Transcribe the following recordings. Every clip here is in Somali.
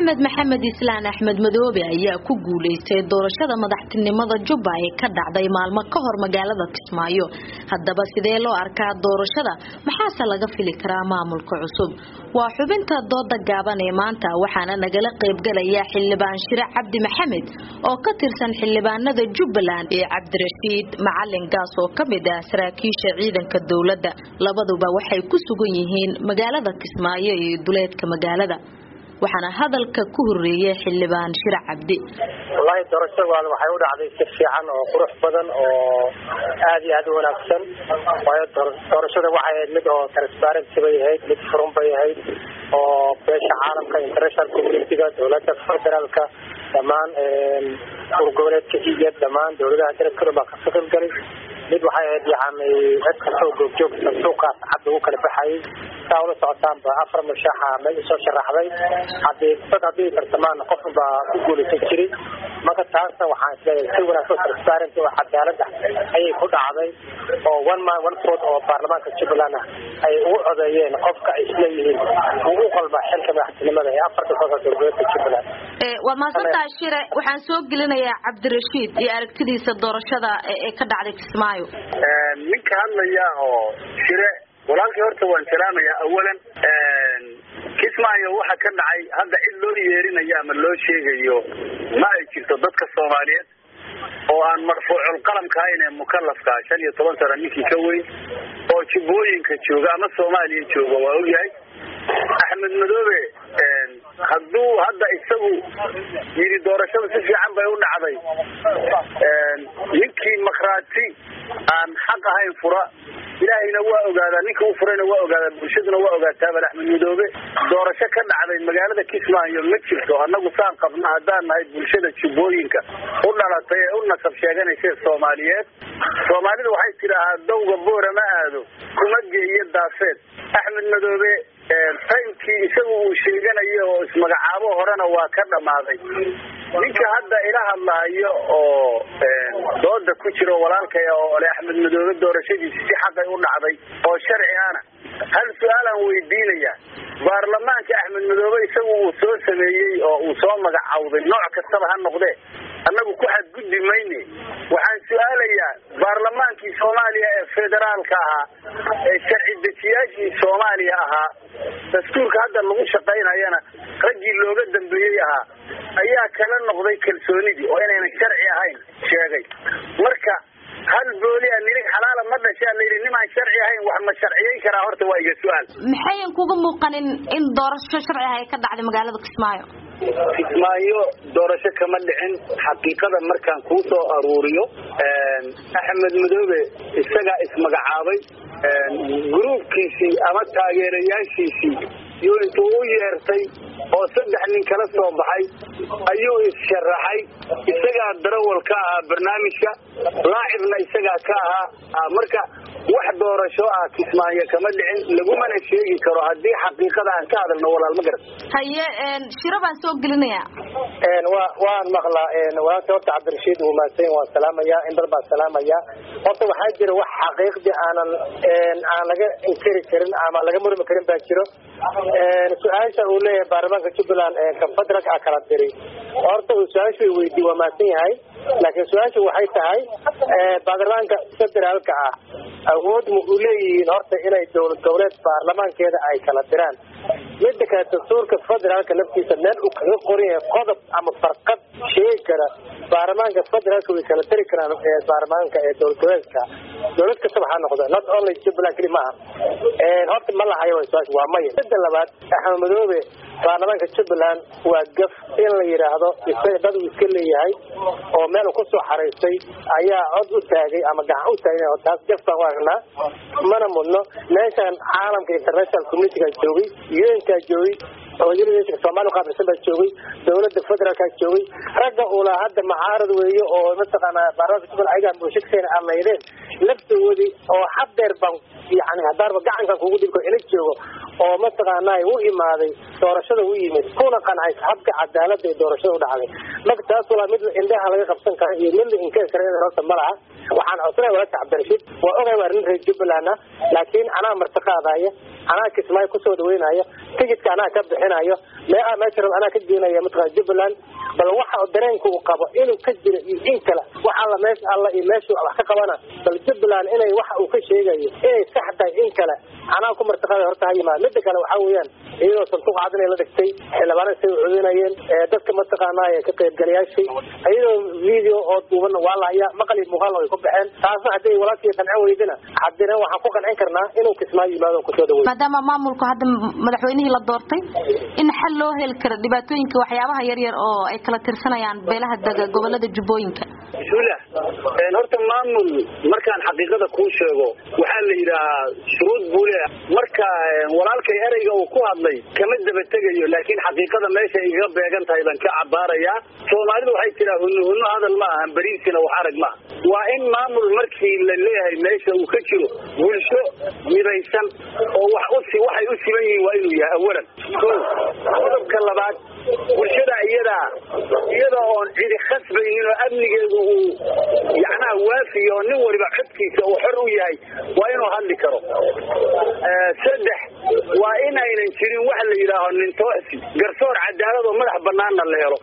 axmed maxamed islaan axmed madoobe ayaa ku guuleystay doorashada madaxtinimada jubba ee ka dhacday maalmo ka hor magaalada kismaayo haddaba sidee loo arkaa doorashada maxaase laga fili karaa maamulka cusub waa xubinta dooda gaaban ee maanta waxaana nagala qaybgalaya xildhibaan shire cabdi maxamed oo ka tirsan xildhibaanada jubbaland ee cabdirashiid macalin gaas oo ka mid ah saraakiisha ciidanka dowladda labaduba waxay ku sugan yihiin magaalada kismaayo iyo duleedka magaalada waxaana hadalka ku horeeyay xildhibaan shire cabdi wallaahi doorashadaad waxay u dhacday si fiican oo qurux badan oo aada iyo aada u wanaagsan waayo doorashada waxay ahayd mid oo transparency bay ahayd mid furun bay ahayd oo beesha caalamka international communitiga dowladda federaalka dhammaan urgoboleedka iyo dhammaan dowladaha dalabkana baa ka qaybgalay mid waxay ahayd yani cid kastoo goobjoogta suuqaas cad ugu kala baxayay saa ula socotaanba afar mushaaxa meel usoo sharaxday hadii dad haddii tartamaan qofun baa ku guulaysan jiray marka taasna waxaan isleeyahay si wanaagsan transparent oo cadaalad ah ayay ku dhacday oo one man one vote oo baarlamaanka jubbaland ah ay ugu codeeyeen qofka ay isleeyihiin uu u qalba xilka madaxtinimada ee afarta soosa dowladeedka jubbaland waad mahadsantahay shire waxaan soo gelinayaa cabdirashiid iyo aragtidiisa doorashada ee ka dhacday kismaayo ninka hadlaya oo shire walaalkii horta waan salaamayaa awalan kismaayo waxa ka dhacay hadda cid loo yeerinayo ama loo sheegayo ma ay jirto dadka soomaaliyeed oo aan marfuucul qalamka ahayn ee mukalafka shan iyo toban sana ninkii ka weyn oo jubbooyinka jooga ama soomaaliya jooga waa ogyahay axmed madoobe hadduu hadda isagu yidhi doorashada si fiican bay u dhacday ninkii makraati aan xaq ahayn fura ilaahayna waa ogaadaa ninka u furayna waa ogaadaa bulshaduna waa ogaataabal axmed madoobe doorasho ka dhacday magaalada kismaayo ma jirto annagu saan qabna haddaan nahay bulshada jubbooyinka u dhalatay ee u nasab sheeganaysa soomaaliyeed soomaalidu waxay tidhaahaa dawga boora ma aado kuma geeyo daafeed axmed madoobe taymkii isagu uu sheeganayo oo ismagacaabo horena waa ka dhammaaday ninka hadda ila hadlahayo oo dooda ku jiro walaalkaya oo ole axmed madoobe doorashadiisi si xaqay u dhacday oo sharci ana hal su-aalaan weydiinaya baarlamaanka axmed madoobe isagu uu soo sameeyey oo uu soo magacawday nooc kastaba ha noqdee annagu ku xadgudbi mayne waxaan su-aalayaa baarlamaankii soomaaliya ee federaalka ahaa ee sharci dejiyaashii soomaaliya ahaa dastuurka hadda lagu shaqaynayana raggii looga dambeeyey ahaa ayaa kala noqday kalsoonidii oo inaynan sharci ahayn sheegay marka hal booli a nilig xalaala ma dhashaa layidhi nimaan sharci ahayn wax ma sharciyeyn karaa horta waa iga su-aal maxayan kuga muuqanin in doorasho sharci ah ay ka dhacday magaalada kismaayo kismaayo doorasho kama dhicin xaqiiqada markaan kuu soo aruuriyo axmed madoobe isagaa ismagacaabay gruubkiisii ama taageerayaashiisii yuu intuu u yeertay oo saddex nin kala soo baxay ayuu is-sharaxay isagaa darawal ka ahaa barnaamijka laacibna isagaa ka ahaa marka wax doorasho ah kismaayo kama dhicin lagumana sheegi karo haddii xaqiiqada aan ka hadalno walaal ma garan haye shiro baan soo gelinaya wa waan maqlaa walaalka horta cabdirashiid uu mahadsan waan salaamaya indhar baan salaamaya horta waxaa jira wax xaqiiqdii aanan aan laga inkiri karin ama laga murmi karin baa jiro su-aasha uu leeyahay baarlamaanka jubbaland confederaalka a kala diri horta uu su-aashu weydiiy waa mahadsan yahay laakiin su-aashu waxay tahay baarlamaanka federaalka ah awood ma u leeyihiin horta inay dowlad goboleed baarlamaankeeda ay kala diraan mida kale dastuurka federaalka laftiisa meel uu kaga qoran yahay qodob ama farqad sheegi kara baarlamaanka federaalka way kala dari karaan baarlamaanka ee dowlad goboleedka dowlad kastaba ha noqdo not only jubbaland keli maaha horta ma lahayo su-aasha waa maya mida labaad axmed madoobe baarlamaanka jubbaland waa gaf in la yidhaahdo isaga dad uu iska leeyahay oo meel uu kusoo xaraystay ayaa cod u taagay ama gacan u taagay taas gaf baan u aragnaa mana mudno meeshan caalamka international communitiga joogay unkaa joogay soomaalia qaabilsan baa joogay dowlada federaalkaa joogay ragga ula hadda macaarad weeye oo mataqaana baarlamaanka jubbaland ayagaa bulshadkeena amaydeen laftoodii oo hadeer baan yani hadaarba gacankan kugu dhibko ila joogo oo mataqaanaa u imaaday doorashada u yimid kuna qancay habka cadaalada ee doorashada u dhacday marka taas walaa mid indhaha laga qabsan kara iyo mid la inkari kara in horta ma laha waxaan codsanaya walaalka cabdirashiid waa ogay waa arrin reer jubbaland laakiin anaa martiqaadaya anaa kismaayo kusoo dhaweynaya tigidka anaa ka bixinayo mee meesha rab anaa ka geenaya mataqana jubbaland bal waxa dareenka uu qabo inuu ka jiro iyo in kale wax alla meesha alla iyo meeshu wax ka qabana bal jubbaland inay waxa uu ka sheegayo inay sax tahay in kale anaa ku martiqada horta ha yimaad mida kale waxaa weeyaan iyadoo sanduuq cad inay la dhigtay xildhibaanada say u codinayeen dadka mataqaanaa ka qaybgalayaashay iyadoo video oo duuban waa la hayaa maqal iyo muuqaal ay ku baxeen taasna hadday walaalkii qancin weydina haddina waxaan ku qancin karnaa inuu kismaayo yimaado kusoo dhaweey maadaama maamulku hadda madaxweynihii la doortay in xal loo heli karo dhibaatooyinka waxyaabaha yaryar oo ay kala tirsanayaan beelaha dega gobolada jubbooyinka bismillah horta maamul markaan xaqiiqada kuu sheego waxaa la yidhahaa shuruud buu leeyahay marka walaalkay ereyga uu ku hadlay kama daba tegayo laakiin xaqiiqada meesha igaga beegan tahay baan ka cabaarayaa soomaalidu waxay tiraa hunno hunno hadal ma ahan beriisina wax arag maaha waa in maamul markii la leeyahay meesha uu ka jiro bulsho midaysan oo wax usi waxay u siban yihiin waa inuu yahay awalan ko qodobka labaad bulshada iyadaa iyada oon cidi khasbaynin oo amnigeedu uu yacnaha waafiyo oo nin waliba codkiisa uu xor u yahay waa inuu hadli karo saddex waa in aynan jirin wax la yidhaaho nintoosi garsoor cadaalad oo madax banaanna la helo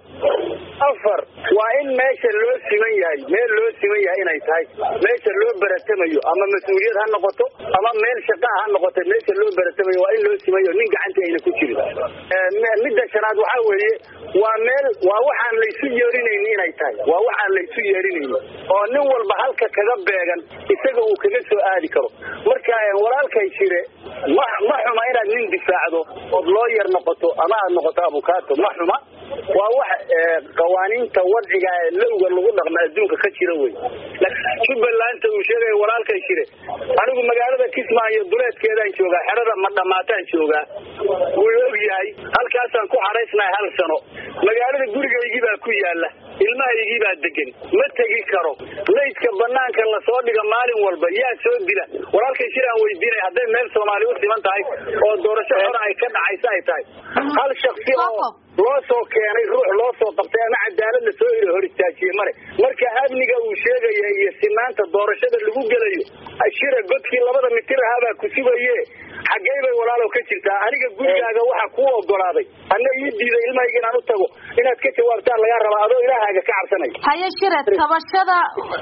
afar waa in meesha loo siman yahay meel loo siman yahay inay tahay meesha loo baratamayo ama mas-uuliyad ha noqoto ama meel shaqaa ha noqoto meesha loo baratamayo waa in loo simayo nin gacanta ayna ku jirin midda shanaad waxaa weeye waa meel waa waxaan laysu yeerinayni inay tahay waa waxaan laysu yeerinayni oo nin walba halka kaga beegan isaga uu kaga soo aadi karo marka walaalkay jire ma ma xuma inaad nin difaacdo ood loo yar noqoto ama aad noqoto abukaato ma xuma waa wax qawaaniinta wadciga ee lowga lagu dhaqma adduunka ka jira wey jubbalanta uu sheegaya walaalkay jire anigu magaalada kismaayo duleedkeedaan joogaa xerada ma dhamaataan joogaa wuu og yahay halkaasaan ku xaraysnahay hal sano magaalada gurigaygii baa ku yaala ilmahaygii baa degan ma tegi karo laydka banaanka lasoo dhiga maalin walba yaa soo dila walaalkay jiraan weydiinay hadday meel soomaali u siman tahay oo doorasho hore ay ka dhacaysa ay tahay hal shaksi oo loo soo keenay ruux loo soo qabtay ama cadaalad la soo ilo hor istaajiye male marka amniga uu sheegaya iyo sinaanta doorashada lagu gelayo shira godkii labada mitir ahaabaa ku sugaye xaggey bay walaalow ka jirtaa aniga gurigaaga waxa kuu ogolaaday anna ii diiday ilmahayga inaan u tago inaad ka jawaabtaan lagaa rabaa adoo ilaahaaga ka cabsanay haye shire tabashada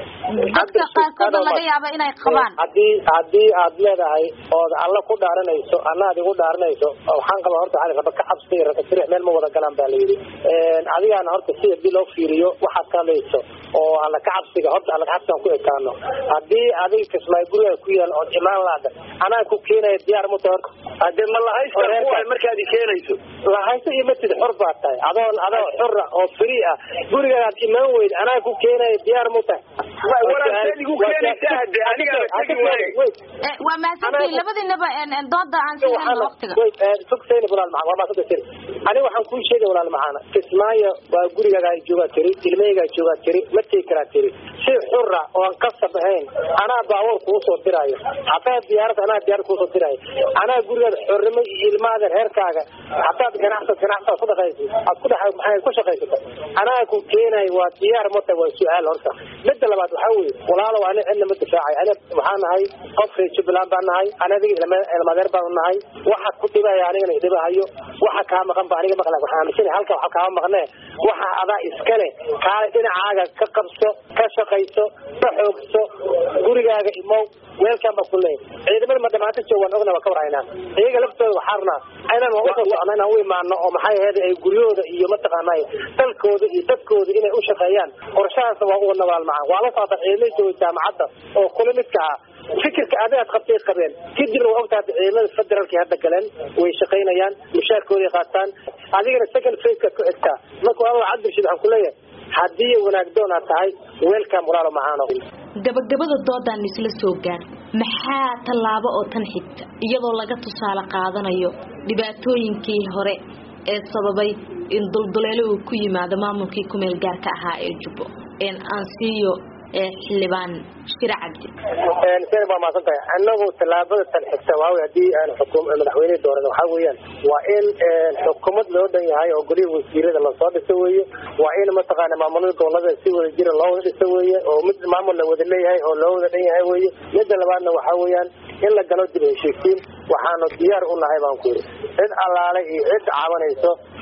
dadka qaarkoodna laga yaaba inay qabaan haddii haddii aad leedahay ood alla ku dhaaranayso ana ad igu dhaaranayso waxaan qaba horta waxaa raba ka cabsi rakasirix meel ma wada galaan ba la yidhi adigaana horta si hadii loo fiiriyo waxaad ka hadlayso oo alla ka cabsiga horta alla ka cabsigan ku ekaano haddii adiga kismaayo guriga ku yaal ood imaan laada anaa ku keenaya diyaar muta horta hadee ma lahaysta kuwaay markaad i keenayso lahaysto iyo matid xor baa tahay adoon adoo xora oo free ah gurigaad imaan weyd anaa ku keenaya diyaar mu tahay walaalkeedigu keenaysa hade anigaa tegi waaye waa mahadsantihiin labadiinaba dooda aan siinayno waqtiga sugsayni walaal macaan waa maasanta tiri aniga waxaan kuu sheegay walaal macaana kismaayo waa gurigaaga joogaa tiri ilmahaygaa joogaa tiri ma tegi karaa tiri si xura oon kasab ahayn anaa baabuur kuu soo diraayo hataa diyaarad anaa diyaarad kuusoo diraayo anaa gurigaada xornimo iyo ilmaada reerkaaga hadaad ganacsad ganacsaad ku dhaqaysid aad ku dhex maxay ku shaqaysato anaa ku keenayo waa diyaar mata waa su-aal horta midda labaad waxaa weeye walaalow ani cidna ma difaacay ani waxaa nahay qof reer jubbaland baan nahay ani adiga ilmadeer baan nahay waxa ku dhibaya anigana idhibahayo waxa kaa maqan ba aniga maqla waxaan aaminsanay halka waxa kaama maqnee waxa adaa iskale kaale dhinacaaga ka qabso ka shaqayso ka xoogso gurigaaga imow weelkaan baa ku leeyahay ciidamada ma dhamaanta joog waan ogna waa ka warhaynaa iyaga laftooda waxaa rabnaa inaan waan usoo socno inaan u imaano oo maxay ahayd ay guryahooda iyo mataqaanay dalkooda iyo dadkooda inay u shaqeeyaan qorshahaasna waa uga nabaal macaan waa la socota ciidamada jooga jaamacadda oo kula midka ah fikirka adigaad qabtay qabeen kadibna waa ogtahay ciidamada federaalkii hadda galeen way shaqaynayaan mushaarkooday qaataan adigana second faceka ku xigtaa marka waa cabdirashiid waxaan kuleeyahay haddii wanaagdoon aad tahay weelkaan walaalo macaano gabagabada doodaan isla soo gaar maxaa tallaabo oo tan xigta iyadoo laga tusaale qaadanayo dhibaatooyinkii hore ee sababay in dulduleelo uu ku yimaado maamulkii kumeel gaarka ahaa ee jubbo aan siiyo xildhibaan shire cabdi seen baa maasan tahay anagu tallaabada tan xigta waawy hadii aan xukum madaxweynehi dooran waxaa weeyaan waa in xukuumad loo dhan yahay oo goliha wasiirada lasoo dhiso weeye waa in mataqaana maamulada gobolada si wada jira loo wada dhiso weeye oo mid maamul la wada leeyahay oo loo wada dhan yahay weeye midda labaadna waxaa weeyaan in la galo dib heshiisiin waxaanu diyaar u nahay baan ku yidhi cid allaale iyo cid cabanayso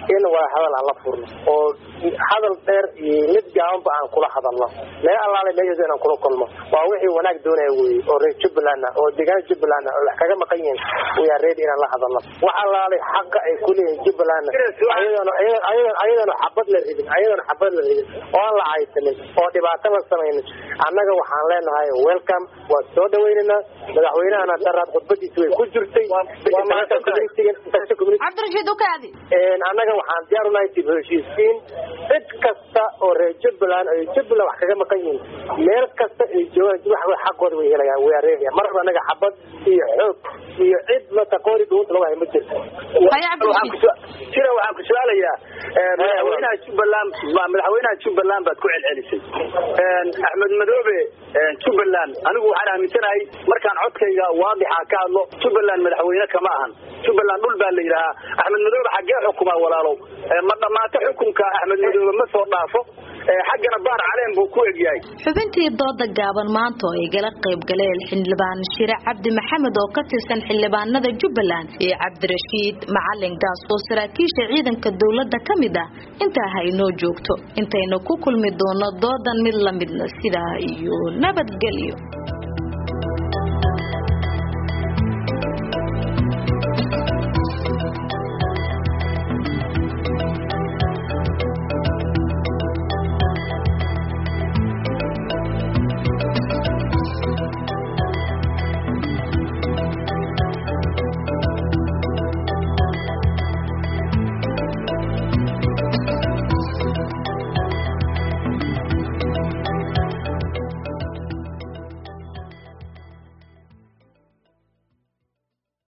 in waa hadal aan la furno oo hadal dheer iyo mid gaabanba aan kula hadalno meel allaale meeshaas inaan kula kulmo waa wixii wanaag doonaya weye oo reer jubbaland ah oo deegaana jubbaland ah oo wax kaga maqan yihiin wayaa reed inaan la hadalno wax allaale xaqa ay kuleeyihiin jubbaland ayadoona ayadoona xabad la ridin ayadoona xabad la ridin oo aan la caysanin oo dhibaato la samaynin annaga waxaan leenahay welcome waa soo dhawaynaynaa madaxweynahana daraad khudbadiisa way ku jirtay cabdirashiid ukaadi annaga waxaan diyaar unahay dib heshiisiin cid kasta oo reer jubbaland ay jubbaland wax kaga maqan yihiin meel kasta ay joogaan wax xaqooda way helayaan way areegaya marba annaga xabad iyo xoog iyo cid mataqooni dhuunta lagu hay ma jirto jira waxaan ku su-aalayaa madaxweynaha jubbaland madaxweynaha jubbaland baad ku celcelisay axmed madoobe jubbaland anigu waxaan aaminsanahay markaan codkayga waadixa ka hadlo jubbaland madaxweyne kama ahan jubbaland dhul baa la yidhaahaa axmed madoobe xaggee xukumaa walaalow ma dhamaato xukunka axmed madoobe ma soo dhaafo xaggana baar caleen buu ku egyahay xubintii dooda gaaban maanta oo ay gala qayb galeen xildhibaan shire cabdi maxamed oo ka tirsan xildhibaanada jubbaland iyo cabdirashiid macalin gaas oo saraakiisha ciidanka dowladda ka mid ah intaa ha inoo joogto intaynu ku kulmi doono doodan mid lamidna sidaa iyo nabadgelyo